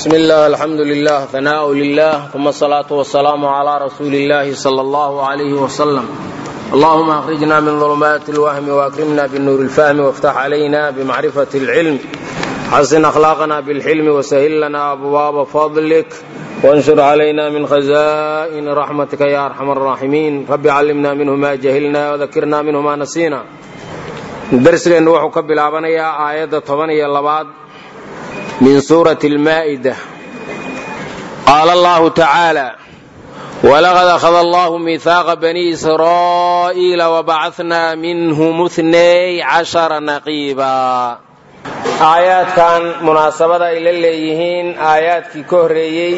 بسم الله الحمد لله ثناء لله ثم الصلاة والسلام على رسول الله صلى الله عليه وسلم اللهم أخرجنا من ظلمات الوهم وأكرمنا بالنور الفهم وافتح علينا بمعرفة العلم حسن أخلاقنا بالحلم وسهل لنا أبواب فضلك وانشر علينا من خزائن رحمتك يا أرحم الراحمين رب علمنا منه ما جهلنا وذكرنا منه ما نسينا درسgeennu wuxuu ka bilaabanayaa aayadda toban iyo labaad min suurati almaa'ida qaala allahu tacaala walaqad akhada allahu miihaaqa bani israa'iila wabacatnaa minhum ithnay cashara naqiiba aayaadkan munaasabada ay la leeyihiin aayaadkii ka horreeyey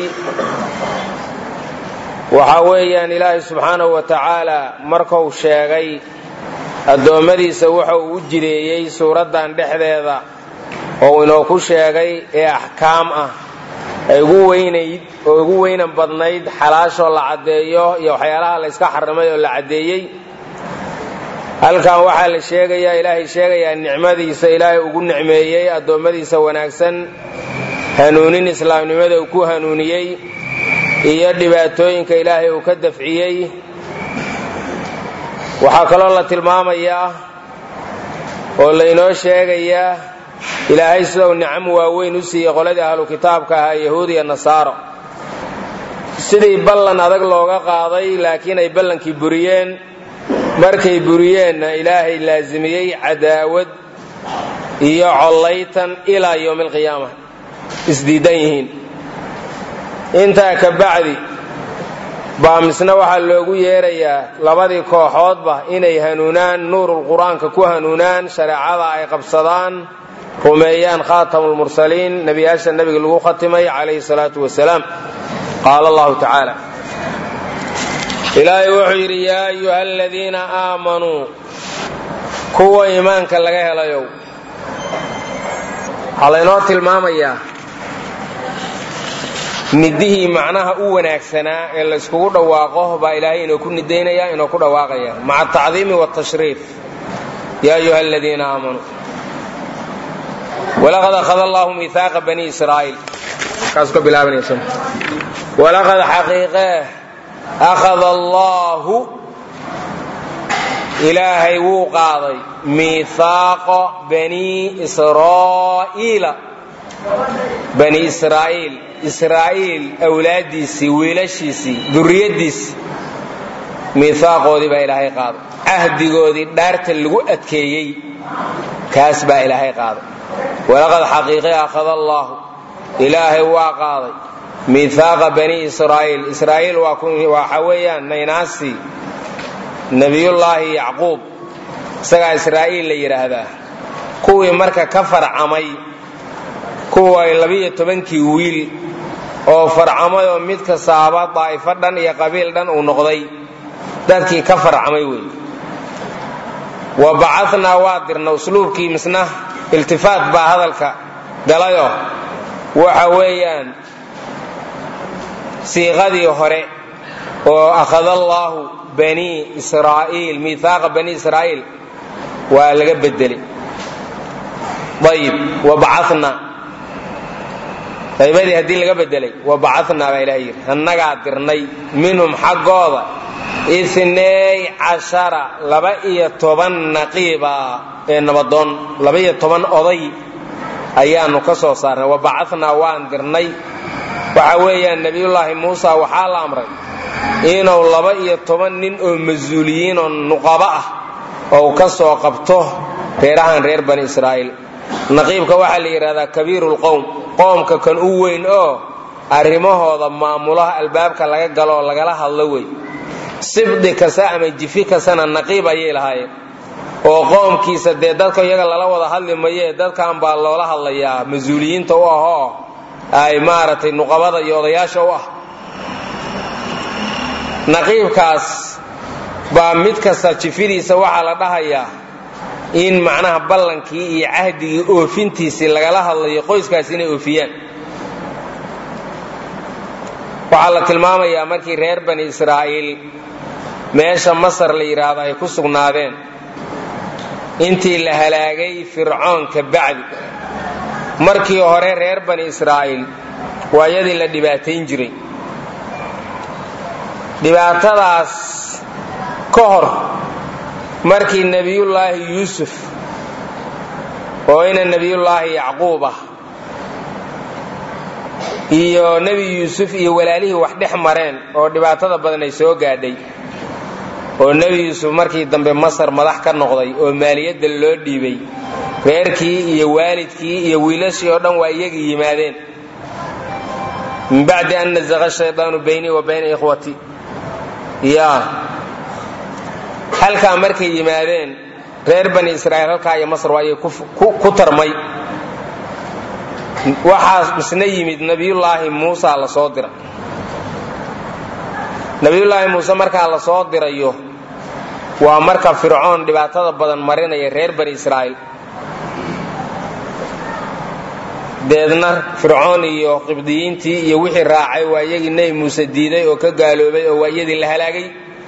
waxaa weeyaan ilaahay subxaanahu wa tacaala markuu sheegay addoommadiisa waxa uu u jireeyey suuraddan dhexdeeda oo inoo ku sheegay ee axkaam ah ay ugu weynayd oo ugu weynan badnayd xalaashoo la caddeeyo iyo waxyaalaha la yska xarimay oo la caddeeyey halkan waxaa la sheegayaa ilaahay sheegayaa nicmadiisa ilaahay ugu nicmeeyey addoommadiisa wanaagsan hanuunin islaamnimada uu ku hanuuniyey iyo dhibaatooyinka ilaahay uu ka dafciyey waxaa kaloo la tilmaamayaa oo laynoo sheegayaa ilaahay sida uu nicmo waaweyn u siiyey qoladii ahlu kitaabka ahaa yahuud iyo nasaaro sidii ballan adag looga qaaday laakiin ay ballankii buriyeen markay buriyeenna ilaahay laasimiyey cadaawad iyo collaytan ilaa yowmi alqiyaama isdiidan yihiin intaa ka bacdi baa misna waxaa loogu yeerayaa labadii kooxoodba inay hanuunaan nuurul qur-aanka ku hanuunaan shareecada ay qabsadaan rumeeyaan khaatamulmursaliin nebiyaasha nebiga lagu khatimay calayhi salaatu wasalaam qaala allahu tacaala ilaahay wuxuu yidhi yaa ayuha aladiina aamanuu kuwa iimaanka laga helayow waxaa laynoo tilmaamayaa nidihii macnaha u wanaagsanaa ee layskugu dhawaaqo baa ilaahay inoo ku nidaynaya inoo ku dhawaaqaya maca atacdiimi wاtashriif ya ayuha aladiina aamanuu walaqad akhada allahu miihaaqa bani israa'iil kaasuu ka bilaabanaysa walaqad xaqiiqee akhada allaahu ilaahay wuu qaaday miihaaqa bani israa'iila bani israa'iil israa'iil awlaaddiisii wiilashiisii durriyaddiisii miihaaqoodii baa ilaahay qaaday cahdigoodii dhaarta lagu adkeeyey kaas baa ilaahay qaaday walaqad xaqiiqe akhada allaahu ilaahay waa qaaday miihaaqa bani israa'iil israa'iil waxa weeyaan naynaasii nebiyullaahi yacquub isagaa israa'iil la yidhaahdaa kuwii marka ka farcamay kuwa labiyo tobankii wiil oo farcamay oo mid kastaaba daa'ifo dhan iyo qabiil dhan uu noqday dadkii ka farcamay wey wa bacadnaa waa dirna usluubkii misna iltifaat baa hadalka galayo waxa weeyaan siiqadii hore oo akhada allaahu bani israa'iil miihaaqa bani israa'iil waa laga bedelay ayib wa bacana qaybadii haddii laga bedelay wa bacadnaa baa ilaha yidhi annagaa dirnay minhum xaggooda inay cashara laba-iyo toban naqiiba ee nabadoon laba-iyo toban oday ayaanu ka soo saarnay wa bacadnaa waan dirnay waxa weeyaan nebiyullaahi muusa waxaa la amray inuu laba-iyo toban nin oo mas-uuliyiin oo nuqabo ah oo ka soo qabto reerahan reer bani israa'iil naqiibka waxaa la yidhahdaa kabiirulqowm qoomka kan u weyn oo arrimahooda maamulaha albaabka laga galo oo lagala hadlo wey sibdi kasta ama jifi kastana naqiib ayay lahaayeen oo qoomkiisa dee dadka iyaga lala wada hadli maye dadkan baa loola hadlayaa mas-uuliyiinta u ah oo ay maaragtay nuqabada iyo odayaasha u ah naqiibkaas baa mid kasta jifidiisa waxaa la dhahayaa in macnaha ballankii iyo cahdigii oofintiisii lagala hadlayo qoyskaas inay oofiyaan waxaa la tilmaamayaa markii reer bani israa'iil meesha masar la yidhaahdo ay ku sugnaadeen intii la halaagay fircoon ka bacdi markii hore reer bani israa'iil waa iyadii la dhibaatayn jiray dhibaatadaas ka hor markii nebiyullaahi yuusuf oo ina nebiyullaahi yacquub ah iyo nebi yuusuf iyo walaalihii wax dhex mareen oo dhibaatada badan ay soo gaadhay oo nebi yuusuf markii dambe masar madax ka noqday oo maaliyadda loo dhiibay reerkii iyo waalidkii iyo wiilashii oo dhan waa iyagii yimaadeen min bacdi an nazaqa shaydaanu baynii wa bayna ikhwati ya halkaa markay yimaadeen reer bani israa'iil halkaa iyo masr waa ayay ku tarmay waxaa misna yimid nabiyullaahi muusa la soo dira nabiyullaahi muuse markaa la soo dirayo waa marka fircoon dhibaatada badan marinaya reer bani israa'iil deedna fircoon iyo qibdiyiintii iyo wixii raacay waa iyagii nebi muuse diiday oo ka gaaloobay oo waa iyadii la halaagay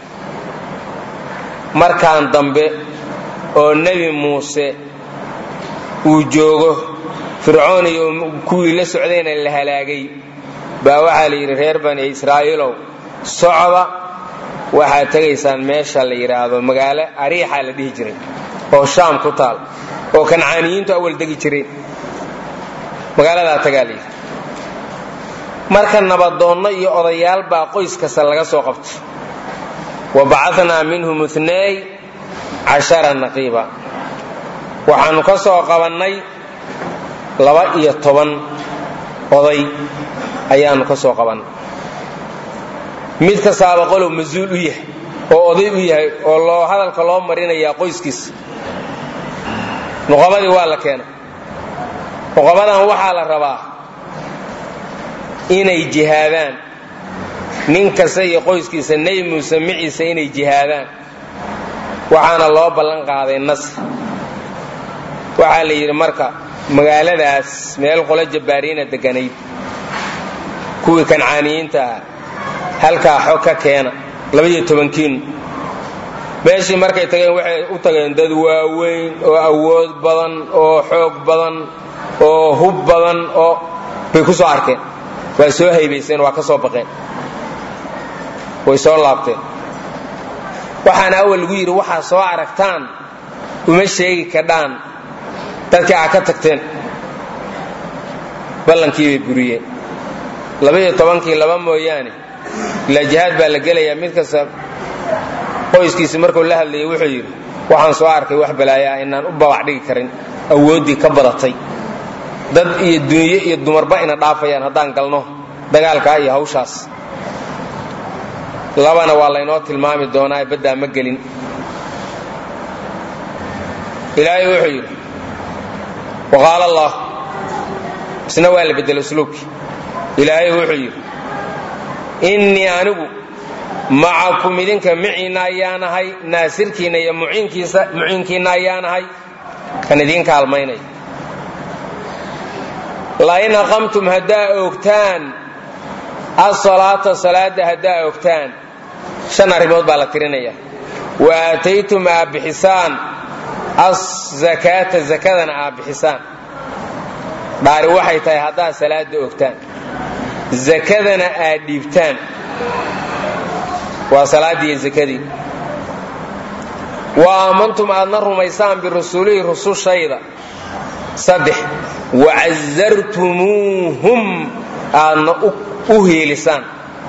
markaan dambe oo nebi muuse uu joogo fircoon iyo kuwii la socdayna la halaagay baa waxaa la yidhi reer bani israa'iilow socda waxaad tegaysaan meesha la yidhaahdo magaalo ariixaa la dhihi jiray oo shaam ku taal oo kancaaniyiintu awal degi jireen magaaladaa tagaa la yidhi marka nabadoonno iyo odayaal baa qoys kasta laga soo qabtay wa bacatnaa minhum inay cashara naqiiba waxaannu ka soo qabannay laba iyo toban oday ayaannu ka soo qabannay mid kastaaba qolow mas-uul u yahay oo oday u yahay oo loo hadalka loo marinayaa qoyskiisa nuqabadii waa la keena nuqabadan waxaa la rabaa inay jihaadaan nin kasta iyo qoyskiisa nebi muuse miciisa inay jihaadaan waxaana loo ballan qaaday nasr waxaa la yidhi marka magaaladaas meel qolo jabbaariina deganayd kuwii kancaaniyiinta ah halkaa xog ka keena labaiyo tobankiinu meeshii markay tageen waxay u tageen dad waaweyn oo awood badan oo xoog badan oo hub badan oo bay ku soo arkeen waa soo haybayseen waa ka soo baqeen way soo laabteen waxaana awal lagu yidhi waxaa soo aragtaan uma sheegi kadhaan dadkii aa ka tagteen ballankii bay buriyeen labaiyo tobankii laba mooyaane ilaa jihaad baa la gelayaa mid kasta qoyskiisi markuu la hadlayay wuxuu yidhi waxaan soo arkay wax balaayo ah inaan u babac dhigi karin awooddii ka badatay dad iyo dunyo iyo dumarba ina dhaafayaan haddaan galno dagaalkaa iyo hawshaas labana waa laynoo tilmaami doonaa baddaa ma gelin ilaahay wuxuu yidhi waqaala allah isna waa la bedelo usluubkii ilaahay wuxuu yidhi innii anigu macakum idinka miciinna ayaanahay naasirkiinna iyo muciinkiinna ayaanahay kan idiin kaalmaynaya lain aqamtum haddaa oogtaan asalaata salaada haddaa ogtaan shan arrimood baa la tirinaya wa aataytum aa bixisaan azakaata zakadana aa bixisaan dhaari waxay tahay haddaad salaada ogtaan zakadana aad dhiibtaan waa salaadiiyo zakadii wa aamantum aadna rumaysaan birusulihi rusushayda saddex wacazartumuuhum aadna u hiilisaan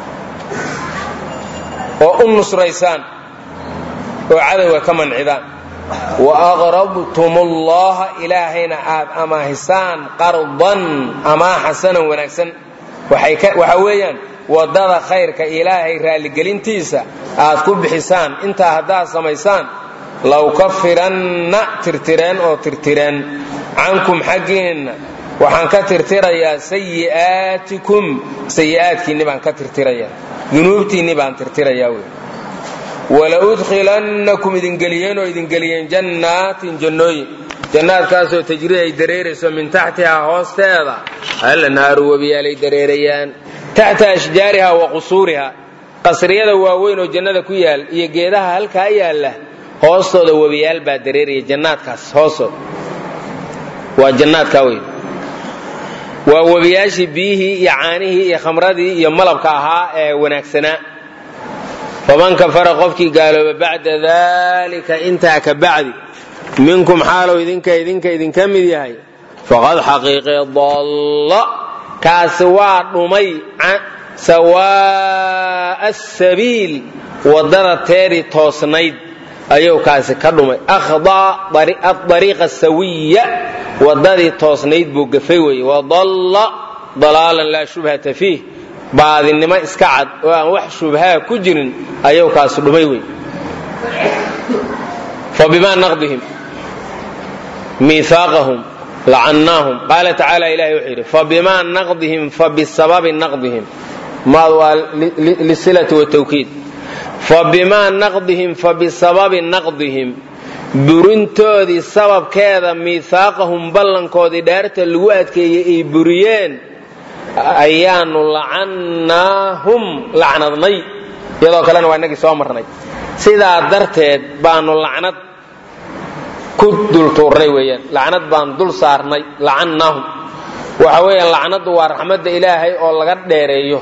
oo u nusraysaan oo cadowga ka mancidaan wa aqrabtum ullaha ilaahayna aad amaahisaan qardan amaa xasanan wanaagsan waxa weeyaan waddada khayrka ilaahay raalligelintiisa aad ku bixisaan intaa haddaad samaysaan law kafiranna tirtireen oo tirtireen cankum xaggiinna waxaan ka tirtirayaa sayi'aatikum sayi'aadkiinni baan ka tirtirayaa dunuubtiinni baan tirtirayaa wey wala udkhilannakum idingeliyeen oo idingeliyeen jannaatin jannooyin jannaadkaasoo tajrii ay dareerayso min taxtihaa hoosteeda alnhaaru webiyaalay dareerayaan taxta ashjaariha wa qusuuriha qasriyada waaweyn oo jannada ku yaal iyo geedaha halkaa yaalla hoostooda webiyaal baa dareeraya jannaadkaas hoostooda waa jannaadkaa weyn waa webiyaashii biyihii iyo caanihii iyo khamradii iyo malabka ahaa ee wanaagsanaa faman kafara qofkii gaalooba bacda dalika intaa ka bacdi minkum xaalow idinka idinka idinka mid yahay faqad xaqiiqe dalla kaasi waa dhumay sawaa'a asabiil waddada teedii toosnayd ayuu kaasi ka dhumay akhdaa adariiqa sawiya waddadii toosnayd buu gafay weeye wadalla dalaalan laa shubhata fiih baadinimo iska cad oo aan wax shubhaa ku jirin ayuu kaasi dhumay wey fabimaa naqdihim miihaaqahum lacannaahum qaala tacaala ilahay wuxuu yidhi fabimaa naqdihim fabisababi naqdihim maad waa lisilati watawkiid fabimaa naqdihim fabisababi naqdihim burintoodii sababkeeda miihaaqahum ballankoodii dhaarta lagu adkeeyey ay buriyeen ayaanu lacannaahum lacnadnay iyadoo kalena waa inagii soo marnay sidaa darteed baanu lacnad ku dultuurnay weeyaan lacnad baan dul saarnay lacannaahum waxa weeyaan lacnaddu waa raxmadda ilaahay oo laga dheereeyo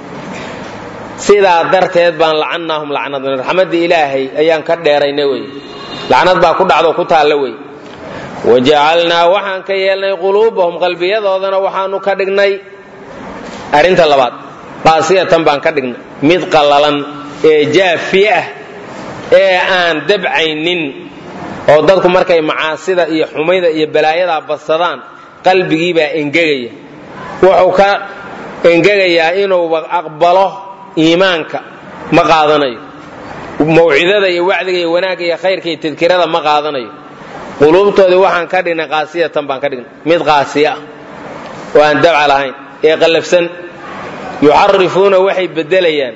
sidaa darteed baan lacannaahum lacnadnay raxmadda ilaahay ayaan ka dheeraynay wey lacnad baa ku dhacdo ku taalla wey wajacalnaa waxaan ka yeelnay quluubahum qalbiyadoodana waxaanu ka dhignay arrinta labaad qaasiyatan baan ka dhignay mid qallalan ee jaafiye ah ee aan dabcaynin oo dadku markay macaasida iyo xumayda iyo balaayadaa badsadaan qalbigiibaa engegaya wuxuu ka engegayaa inuuba aqbalo iimaanka ma qaadanayo mawcidada iyo wacdiga iyo wanaagga iyo khayrka iyo tadkirada ma qaadanayo quluubtoodii waxaan ka dhignay qaasiyatan baan ka dhignay mid qaasiya ah oo aan dabca lahayn ee qallafsan yuxarifuuna waxay beddelayaan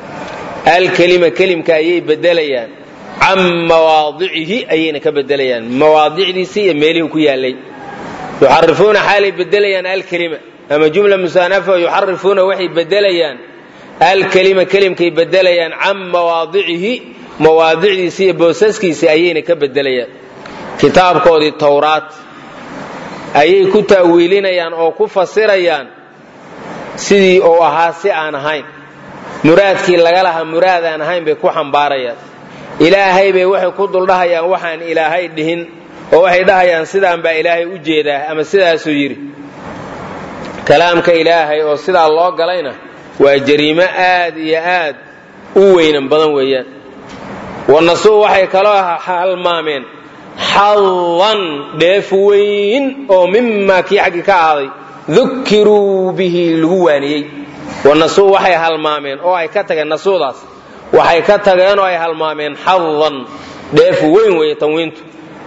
alkelima kelimka ayay beddelayaan can mawaadicihi ayayna ka beddelayaan mawaadicdiisii iyo meelihii ku yaallay yuxarifuuna xaalay beddelayaan alkelima ama jumla musaanafa yuxarifuuna waxay beddelayaan alkelima kelimkay beddelayaan can mawaadicihi mawaadicdiisii iyo boosaskiisii ayayna ka beddelayaan kitaabkoodii towraat ayay ku ta'wiilinayaan oo ku fasirayaan sidii uu ahaa si aan ahayn muraadkii laga lahaa muraad aan ahayn bay ku xambaarayaan ilaahay bay waxay ku duldhahayaan waxaan ilaahay dhihin oo waxay dhahayaan sidaan baa ilaahay u jeedaa ama sidaasuu yidhi kalaamka ilaahay oo sidaa loo galayna waa jariimo aad iyo aad u weynan badan weeyaan wanasuu waxay kaloo halmaameen xadan dheef weyn oo mimaa kii xaggii ka ahaaday dukiruu bihi lagu waaniyey wanasuu waxay halmaameen oo ay ka tageen nasuudaas waxay ka tageen oo ay halmaameen xadan dheef weyn weeye tanwiintu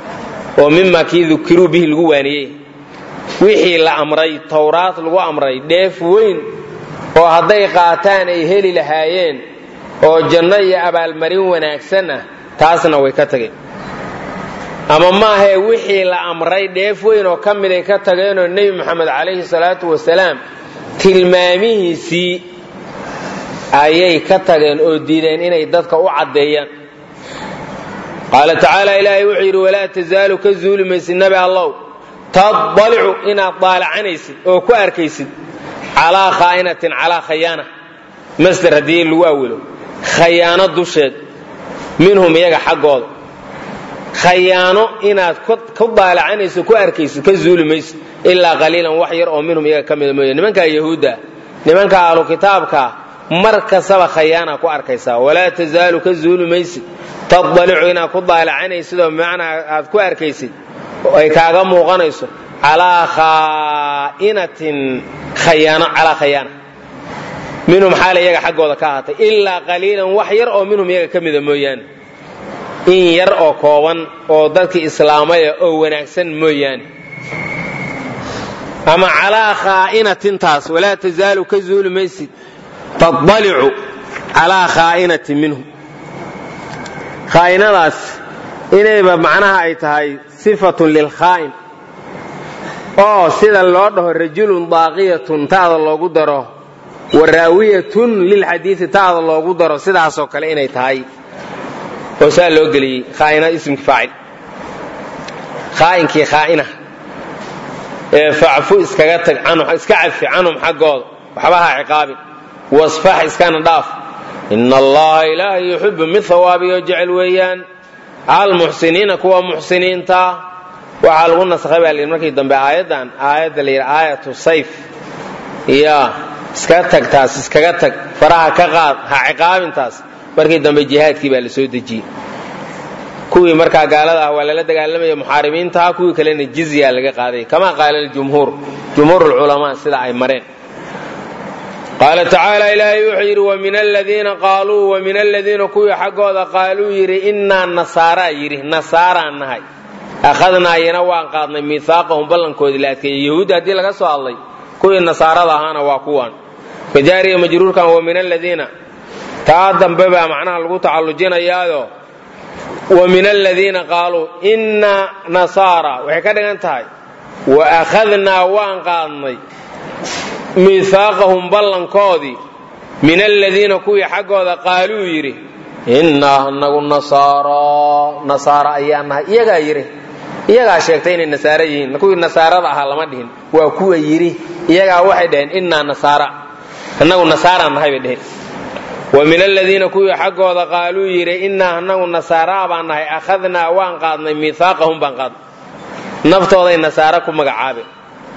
oo mimaa kii dukiruu bihi lagu waaniyey wixii la amray towraad lagu amray dheef weyn oo hadday qaataan ay heli lahaayeen oo janno iyo abaalmarin wanaagsan ah taasna way ka tageen ama maahee wixii la amray dheef weyn oo ka miday ka tageenoo nebi moxamed calayhi salaatu wasalaam tilmaamihiisii ayay ka tageen oo diideen inay dadka u caddeeyaan qaala tacaala ilaahay wuxuu yidhi walaa tasaalu ka zuuli maysid nabi allow tadalicu inaad daalacanaysid oo ku arkaysid calaa khaa'inatin calaa khayaana masder haddii lagu awilo khayaano dusheed minhum iyaga xaggooda khayaano inaad ku daalacanayso ku arkaysid ka zuuli maysid ilaa qaliilan wax yar oo minhum iyaga ka mida mooye nimankaa yahuudda nimanka ahlu kitaabkaa mar kastaba khayaana ku arkaysaa walaa tasaalu ka zuuli maysid tadalicu inaad ku daalacanaysid oo bimacnaa aad ku arkaysid ay kaaga muuqanayso calaa khaa'inatin khayaano calaa khayaana minhum xaala iyaga xaggooda ka ahaatay ilaa qaliilan wax yar oo minhum iyaga ka mida mooyaane in yar oo kooban oo dadkii islaamaya oo wanaagsan mooyaane ama calaa khaa'inatin taas walaa tasaalu ka zuuli maysid tadalicu calaa khaa'inatin minhum khaa'inadaas inayba macnaha ay tahay sifatun lilkhaa'in oo sida loo dhaho rajulun daaqiyatun taada loogu daro waraawiyatun lilxadiidi taada loogu daro sidaasoo kale inay tahay oo saa loo geliyey khaaina ismkii faacil khaa'inkii khaa'ina ee facfu iskaga tag canhum iska cafi canhum xaggooda waxba ha ciqaabin wasfax iskana dhaaf ina allaha ilaahay yuxibu mid hawaabiyo jecel weeyaan almuxsiniina kuwa muxsiniinta waxaa lagu nasakhay baa layidhi markii dambe aayaddan aayadda la yidhi aayatu sayf ya iska tag taas iskaga tag faraha ka qaad ha ciqaabintaas markii dambe jihaadkii baa la soo dejiyey kuwii markaa gaalada ah waa lala dagaalamaya muxaaribiintaha kuwii kalena jizya laga qaaday kama qaala jumhuur jumhuur lculamaa sida ay mareen qaala tacaala ilaahay wuxuu yidhi wamin aladiina qaaluu wamin aladiina kuwii xaggooda qaaluu yidhi innaa nasaaraa yidhi nasaaraan nahay akhadnaa iyana waan qaadnay miihaaqahum ballankoodii la adkeeyey yahuudda haddii laga soo hadlay kuwii nasaarada ahaana waa kuwan fajaariya majruurkan wa min aladiina taa dambe baa macnaha lagu tacallujinayaayo wa min aladiina qaaluu innaa nasaara waxay ka dhigan tahay wa akhadnaa waan qaadnay miihaaqahum ballankoodii min aladiina kuwii xaggooda qaaluu yidhi innaa anagu nasaaro nasaara ayaa nahay iyagaa yidhi iyagaa sheegtay inay nasaaro yihiin kuwii nasaarada ahaa lama dhihin waa kuwa yidhi iyagaa waxay dhaheen innaa nasaara annagu nasaaraan nahay bay dheheen wa min aladiina kuwii xaggooda qaaluu yidhi innaa anagu nasaaraa baan nahay akhadnaa waan qaadnay miihaaqahum baan qaadnay naftooday nasaaro ku magacaabeen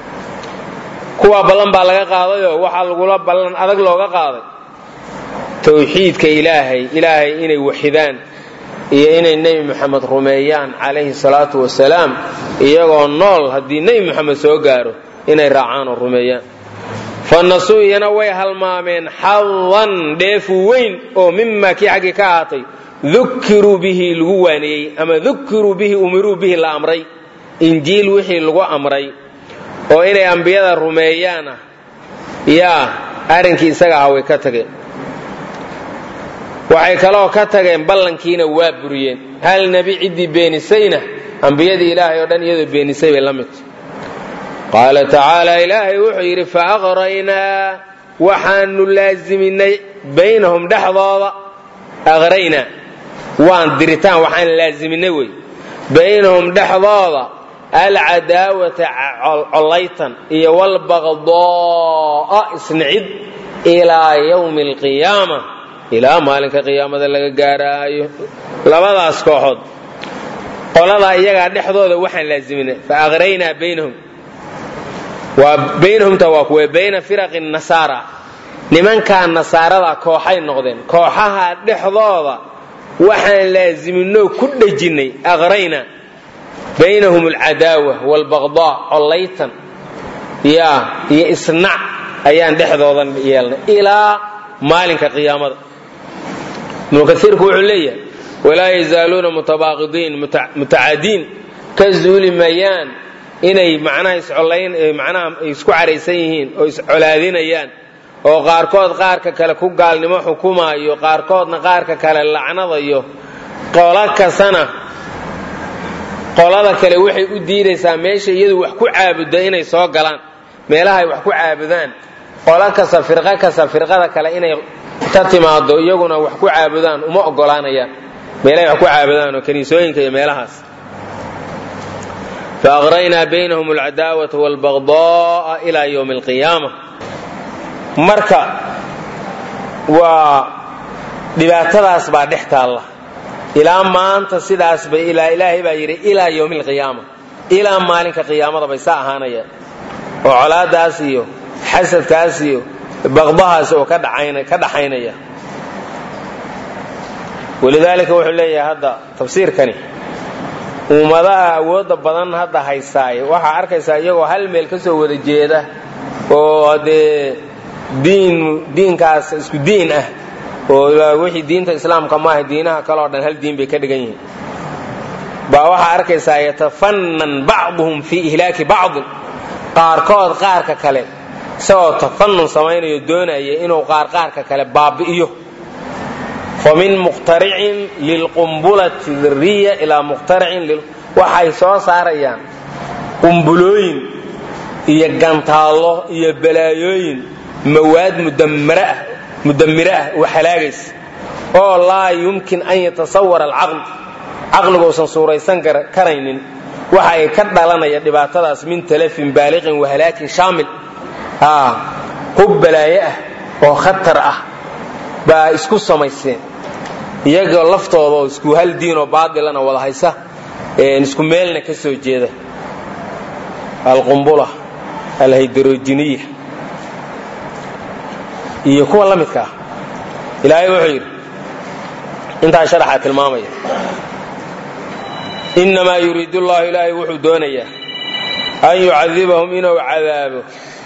kuwaa ballan baa laga qaadayoo waxaa lagula ballan adag looga qaaday tawxiidka ilaahay ilaahay inay waxidaan iyo inay nebi moxamed rumeeyaan calayhi salaatu wasalaam iyagoo nool haddii nebi moxamed soo gaaro inay raacaan oo rumeeyaan fa nasuu iyana way halmaameen xadan dheefu weyn oo mimaa kii xaggii ka ahaatay dukiruu bihi lagu waaniyey ama dukiruu bihi umiruu bihi la amray injiil wixii lagu amray oo inay ambiyada rumeeyaan ah yaa arrinkii isaga aha way ka tageen waxay kaloo ka tageen ballankiina waa buriyeen hal nebi ciddii beenisayna ambiyadii ilaahay oo dhan iyadoo beenisay bay la midta qaala tacaala ilaahay wuxuu yidhi fa aqraynaa waxaanu laasiminay baynahum dhexdooda aqraynaa waan diritaan waxaan laasiminay wey baynahum dhexdooda alcadaawata collaytan iyo walbaqdoo'a isnicid ilaa yowmi alqiyaama ilaa maalinka qiyaamada laga gaaraayo labadaas kooxood qoladaa iyagaa dhexdooda waxaan laasiminay fa aqraynaa baynahum waa baynahumta waa kuwe bayna firaqi nasaara nimankaa nasaarada kooxay noqdeen kooxaha dhexdooda waxaan laasiminoo ku dhejinnay aqrayna baynahum alcadaawa waalbaqdaa collaytan yaa iyo isnac ayaan dhexdoodan yeelnay ilaa maalinka qiyaamada ibnu kaiirku wuxuu leeyahay walaa yazaaluuna mutabaaqidiin mutacaadiin ka zuuli mayaan inay macnaha iscolayn macnaha isku caraysan yihiin oo iscolaadinayaan oo qaarkood qaarka kale ku gaalnimo xukumaayo qaarkoodna qaarka kale lacnadayo qolo kastana qolada kale waxay u diidaysaa meesha iyadu wax ku caabudda inay soo galaan meelahay wax ku caabudaan qolo kasta firqo kasta firqada kale inay ka timaado iyaguna wax ku caabudaan uma ogolaanayaan meelahay wax ku caabudaan oo kaniisooyinka iyo meelahaas faaqraynaa baynahum alcadaawata waalbaqda'a ilaa yowmi alqiyaama marka waa dhibaatadaas baa dhex taalla ilaa maanta sidaas bay ilaa ilaahay baa yidhi ilaa yowmi alqiyaama ilaa maalinka qiyaamada bay saa ahaanayaan oo colaadaas iyo xasadkaas iyo baqdahaas oo ka dhaxaynaya walidaalika wuxuu leeyahay hadda tafsiirkani ummadaha awoodda badan hadda haysaaye waxaa arkaysaa iyagoo hal meel ka soo wada jeeda oo dee diin diinkaas isku diin ah oo wixii diinta islaamka maaha diinaha kale oo dhan hal diin bay ka dhigan yihiin baa waxaa arkaysaa yatafannan bacduhum fii ihlaaki bacdin qaarkood qaarka kale isagoo tafanun samaynayo doonaya inuu qaar qaarka kale baabi'iyo famin muqtaricin lilqumbulati diriya ilaa muqtaricin waxay soo saarayaan qumbulooyin iyo gantaallo iyo balaayooyin mawaad mudamiro ah oo halaagaysa oo laa yumkin an yatasawara alcaql caqligu usan suuraysan karaynin waxa ay ka dhalanaya dhibaatadaas min talafin baaliqin wahalaakin shaamil hub balaaye ah oo khatar ah baa isku samayseen iyagoo laftooda oo isku hal diinoo baadilana wada haysa isku meelna ka soo jeeda alqumbula alhaydrojiniya iyo kuwa la midka ah ilaahay wuxuu yidhi intaa sharaxaa tilmaamaya innamaa yuriidu llahu ilaahay wuxuu doonayaa an yucadibahum inuu cadaabo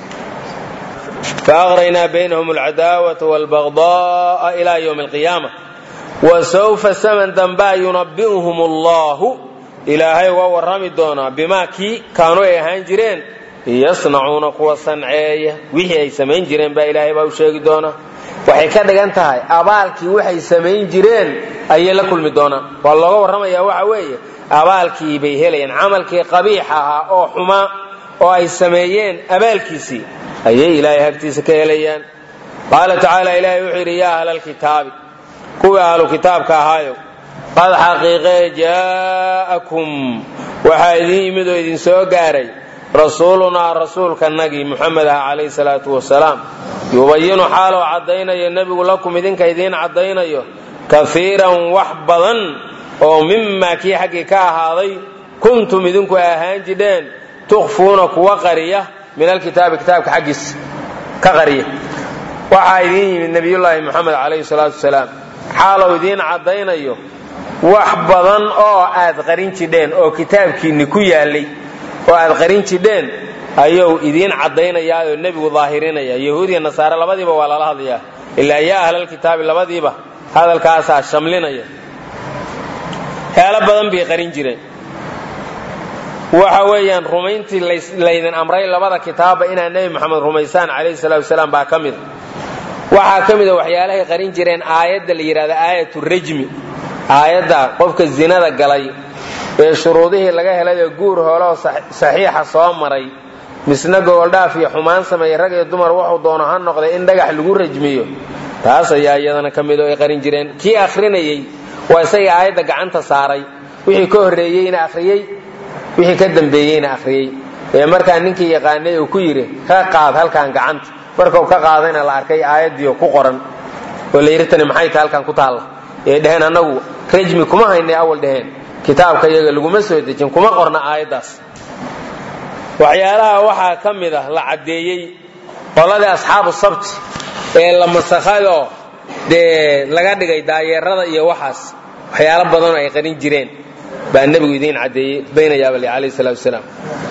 faaqraynaa baynahum alcadaawata wاlbagda'a ila ywmi alqiyaama wasawfa saman dambaa yunabi'uhum allahu ilaahay uga warrami doonaa bimaa kii kaanu ay ahaan jireen yasnacuuna kuwa sanceeya wixii ay samayn jireen baa ilaahay baa u sheegi doonaa waxay ka dhigan tahay abaalkii waxay samayn jireen ayay la kulmi doonaan waa looga warramayaa waxa weeye abaalkii bay helayaan camalkii qabiix ahaa oo xumaa oo ay sameeyeen abaalkiisii ayay ilaahay hagtiisa ka helayaan qaala tacaala ilaahay wuxuu yidhi yaa ahla alkitaabi kuwii ahlu kitaabka ahaayo qad xaqiiqee jaa'akum waxaa idin yimid oo idin soo gaaray rasuulunaa rasuulkanagii muxamed ah calayhi salaatu wasalaam yubayinu xaaloo caddaynayo nebigu lakum idinka idiin caddaynayo kafiiran wax badan oo mimaa kii xaggii ka ahaaday kuntum idinku ahaan jidheen tukhfuuna kuwa qariya min alkitaabi kitaabka xaggiisa ka qariya waxaa idiin yimid nebiyullaahi moxamed calayhi salaatu wasalaam xaalou idiin caddaynayo wax badan oo aad qarin jidheen oo kitaabkiinni ku yaallay oo aad qarin jidheen ayuu idiin caddaynayaa oo nebigu daahirinaya yahuud iyo nasaare labadiiba waa lala hadlayaa ilaa yaa ahlalkitaabi labadiiba hadalkaasaa shamlinaya heelo badan bay qarin jireen waxa weeyaan rumayntii laydin amray labada kitaabba inaad nebi moxamed rumaysaan calayhi salatu wasalaam baa ka mida waxaa ka mida waxyaalahay qarin jireen aayadda la yidhahda aayatu rajmi aayadda qofka zinada galay ee shuruudihii laga helayoo guur hooloo saxiixa soo maray misna gogoldhaaf iyo xumaan sameeyey rag iyo dumar wuxuu doono ha noqday in dhagax lagu rajmiyo taas ayaa iyadana ka mid oo ay qarin jireen kii akhrinayey waa isagii aayadda gacanta saaray wixii ka horreeyeyna akhriyey wixii ka dambeeyeyna akhriyey ee markaa ninkii yaqaanay uu ku yidhi ka qaad halkan gacanta markau ka qaadayna la arkay aayaddiio ku qoran oo la yidhi tani maxay tahay halkan ku taalla ee dheheen annagu rajmi kuma haynay awal dheheen kitaabka iyaga laguma soo dejin kuma qorna aayaddaas waxyaalaha waxaa ka mid ah la caddeeyey qoladii asxaabu sabti ee la masakhayoo dee laga dhigay daayeerada iyo waxaas waxyaalo badanoo ay qarin jireen baa nebigu idiin caddeeyey baynayaabale calayh salatu wasalaam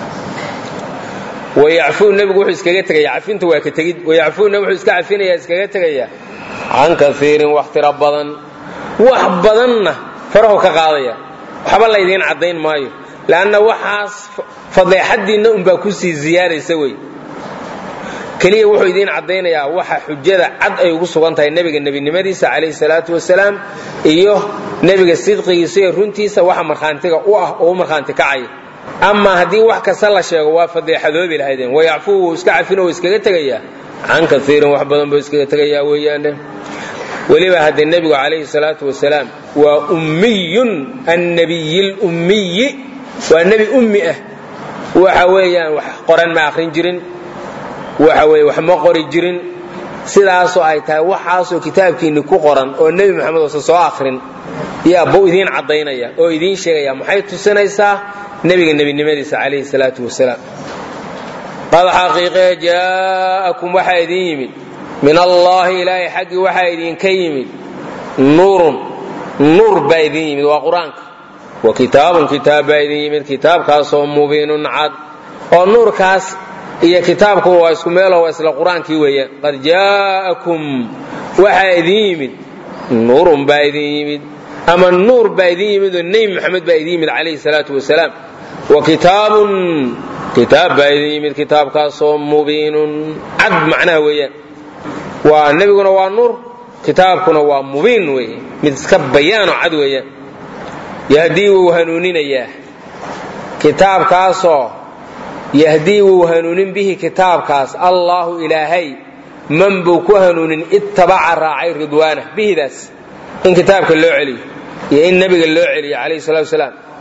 wayacfuu nebigu wuxuu iskaga tegaya cafinta waa ka tegid wayacfuuna wuxuu iska cafinaya iskaga tegayaa can kaiirin wax tiro badan wax badanna farahu ka qaadaya waxba laydiin caddayn maayo leanna waxaas fadeexadiinna unbaa kusii ziyaadaysa wey keliya wuxuu idiin caddaynayaa waxa xujada cad ay ugu sugan tahay nebiga nebinimadiisa calayhi salaatu wasalaam iyo nebiga sidqigiisa iyo runtiisa waxa markhaantiga u ah oo u markhaanti kacaya amaa haddii wax kasta la sheego waa fadeexadoobi lahaydeen wayacfuu wuu iska cafin oo iskaga tegayaa can kaiirin wax badan buu iskaga tegayaa weeyaane weliba haddee nebigu calayhi salaatu wasalaam waa ummiyun annabiyi lummiyi waa nebi ummi ah waxa weeyaan wax qoran ma akhrin jirin waxa weeye wax ma qori jirin sidaasoo ay tahay waxaasoo kitaabkiinni ku qoran oo nebi moxamed uusan soo akhrin yaa buu idiin caddaynaya oo idiin sheegaya maxay tusinaysaa nebiga nebinimadiisa calayhi salaatu wasalaam qad xaqiiqee jaa'akum waxaa idiin yimid min allaahi ilaahay xaggii waxaa idinka yimid nuurun nuur baa idin yimid waa qur-aanka wa kitaabun kitaab baa idin yimid kitaabkaasoo mubiinun cad oo nuurkaas iyo kitaabkuba waa isku meelo waa isla qur-aankii weeyaan qad jaa'akum waxaa idin yimid nuurun baa idin yimid ama nuur baa idin yimid oo nebi moxamed baa idin yimid calayhi salaatu wasalaam wa kitaabun kitaab baa idin yimid kitaabkaasoo mubiinun cad macnaha weeyaan waa nebiguna waa nuur kitaabkuna waa mubiin weeye mid iska bayaanoo cad weeyaan yahdii wuu hanuuninayaa kitaabkaasoo yahdii wuu hanuunin bihi kitaabkaas allaahu ilaahay man buu ku hanuunin ittabaca raacay ridwaana bihidaas in kitaabka loo celiyo iyo in nebiga loo celiyo calayhi salatu wasalaam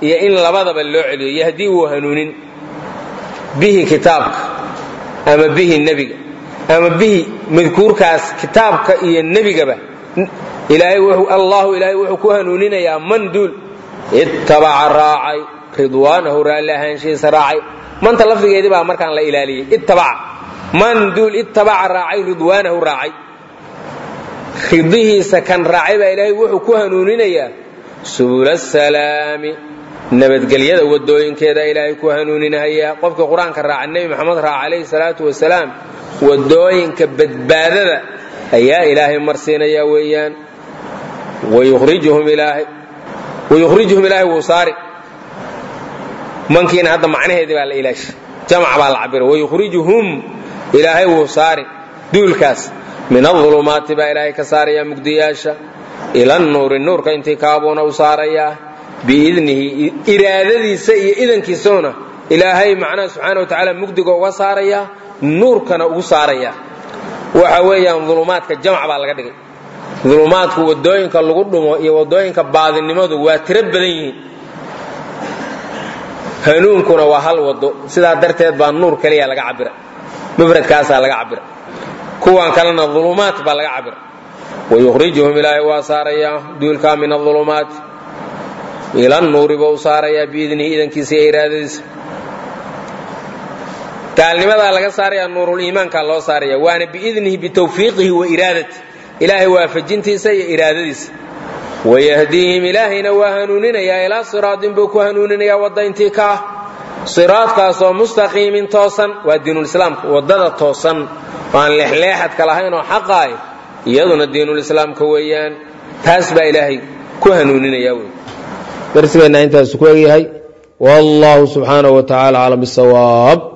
iyo in labadaba loo celiyo yahdii wuu hanuunin bihi kitaabka ama bihi nebiga ama bihi madkuurkaas kitaabka iyo nebigaba allahu ilaahay wuxuu ku hanuuninayaa man duul ittabaca raacay ridwaanahu raalli ahaanshihiisa raacay manta lafdigeedii baa markaan la ilaaliyey ittabaca man duul ittabaca raacay ridwaanahu raacay ridihiisa kan raacay baa ilaahay wuxuu ku hanuuninayaa subula salaami nabadgelyada wadooyinkeeda ilaahay ku hanuuninhayaa qofkii qur-aanka raaca nebi maxamed raaca calayhi salaatu wasalaam wadooyinka badbaadada ayaa ilaahay marsiinayaa weeyaan wayukhrijuhum ilaahay wuu saari mankiina hadda macnaheedii baa la ilaashay jamc baa la cabira wayukhrijuhum ilaahay wuu saari duulkaas min aulumaati baa ilaahay ka saarayaa mugdiyaasha ila nuuri nuurka intii kaabuuna u saarayaa biidnihi iraadadiisa iyo idankiisuna ilaahay macnaha subxaana wa tacaala mugdiga uga saarayaa nuurkana ugu saarayaa waxa weeyaan ulumaadka jamc baa laga dhigay ulumaadku wadooyinka lagu dhumo iyo wadooyinka baadinimadu waa tiro badan yihiin hanuunkuna waa hal wado sidaa darteed baa nuur keliya laga cabira mufradkaasaa laga cabira kuwan kalena ulumaat baa laga cabira wayukhrijuhum ilaahay waa saarayaa duulkaa min aulumaati ila nuuri buu saarayaa biidnihi idankiisa iyo iraadadiisa gaalnimadaa laga saaraya nuuruliimaankaa loo saaraya waana biidnihi bitawfiiqihi wa iraadati ilaahay waafajintiisa iyo iraadadiisa wayahdiihim ilaahayna waa hanuuninayaa ilaa siraatin buu ku hanuuninayaa wadda intii ka ah siraadkaasoo mustaqiimin toosan waa diinulislaamka waddada toosan oo aan leexleexadka lahayn oo xaqaay iyaduna diinulislaamka weeyaan taas baa ilaahay ku hanuuninaya wey darsigeenna intaas ku egyahay wallahu subxaanahu wa tacaala aclam bisawaab